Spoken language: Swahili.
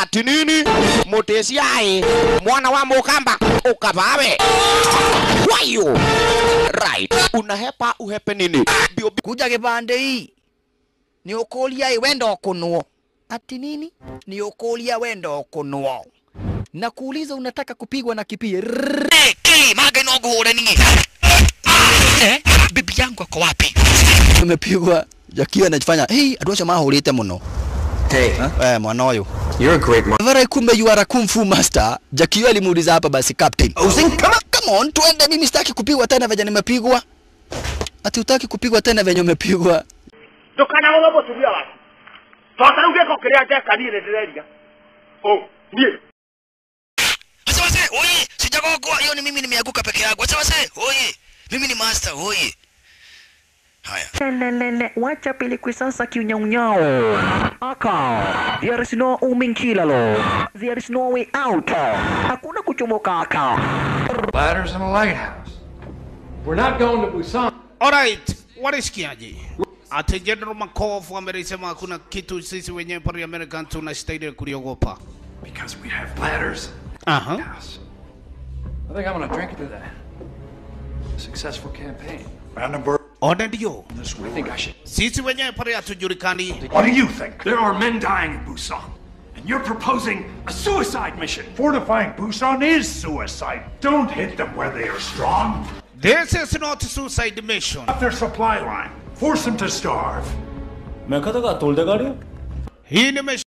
ati nini mutesiae mwana wa mukamba ukavawe wayo right unahepa uhepe nini bio kuja kipande hii ni ukulia wenda kunwo ati nini ni ukulia wenda kunwo na kuuliza unataka kupigwa na kipie Rrrr, ki maga no guhura nini eh bibi yangu ako wapi tumepigwa jakiwa anajifanya hey adwacha mahurite muno Hey, eh mwana uyu you're a great man. Vara kumbe you are a kung fu master. Jakio alimuuliza hapa basi captain. Come on, come on, tuende mimi sitaki kupigwa tena venye nimepigwa. Ati utaki kupigwa tena venye umepigwa. ndũkanagũthe mũtumia waku tota rĩu gĩko kĩrĩa njeka niĩ nĩ ndĩreria ũ niĩ Acha wase, oye, sijagogwa. Hiyo ni mimi nimeanguka peke yangu. Acha wase, oye. Mimi ni master, oye. Haya. Lelelele, wacha pilikwi sasa kiunyaunyao. Aka, there is no uminkilalo. There is no way out. Hakuna kuchomoka aka. Ladders in a lighthouse. We're not going to Busan. Alright, walisikiaje? Ati General Makovu amelisema hakuna kitu sisi wenyewe pale American tunastahili kuliogopa. Because we have ladders Aha. in the house. I think I'm going to drink to that. Successful campaign. Ona ndio. I think I should. Sisi wenyewe pale hatujulikani. What do you think? There are men dying in Busan. And you're proposing a suicide mission. Fortifying Busan is suicide. Don't hit them where they are strong. This is not suicide mission. Up their supply line. Force them to starve. Hii ni mission